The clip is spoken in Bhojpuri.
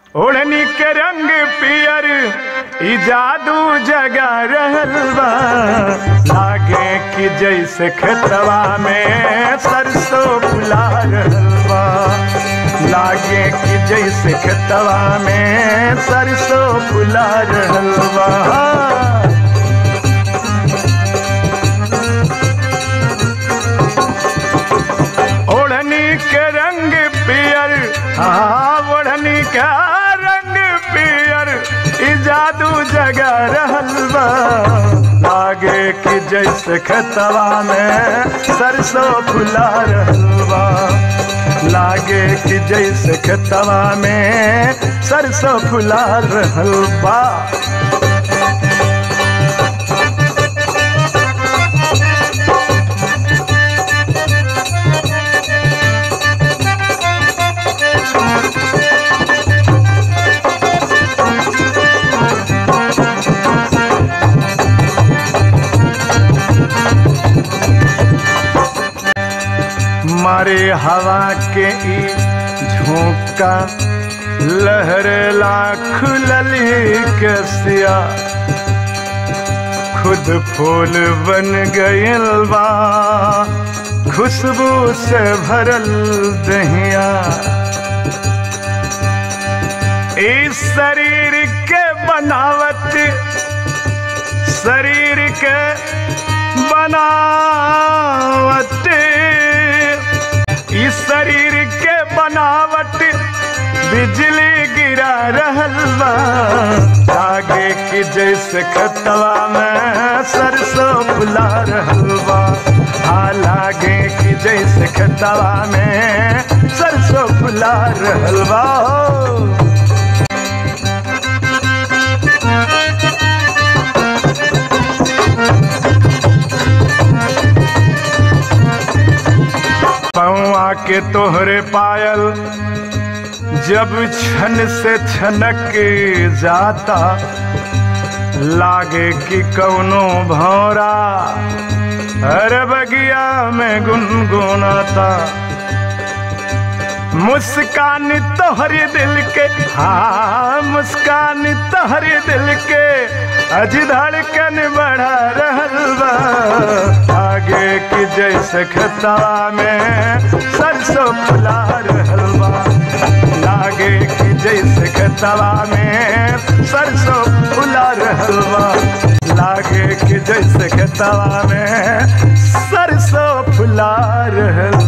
ओढ़नी के रंग पियर ई जादू जगा रहल बा लागे कि जैसे खेतवा में सरसों फुला रहल बा लागे कि जैसे खेतवा में सरसों फुला रहल बा ओढ़नी के रंग पियर हाँ ओढ़नी का रंग पियर ई जादू जगा रहल बा लागे कि जैसे खेतवा में सरसों फुला रहल बा लागे कि जैसे खेतवा में सरसों फुला रहल बा मारे हवा के ई झोंका लहरेला खुलली कसिया खुद फूल बन गयल बा खुशबू से भरल दहिया इस शरीर के बनावट शरीर के बनावट इस शरीर के बनावट बिजली गिरा रहल बा लागे कि जैसे खतवा में सरसों फुला रहल बा हाँ लागे कि जैसे खतवा में सरसों फुला रहल बा हो। पौआ के तोहरे पायल जब छन से छनक जाता लागे कि कौनो भौरा अरे बगिया में गुनगुनाता मुस्कान तोहरे दिल के हाँ मुस्कान तोहरे दिल के अज धड़कन बढ़ा रहल बा आगे की जैसे खतवा में सरसों फुला रहल बा लागे कि जैसे खतवा में सरसों फुला रहल बा लागे कि जैसे खतवा में सरसों फुला रहल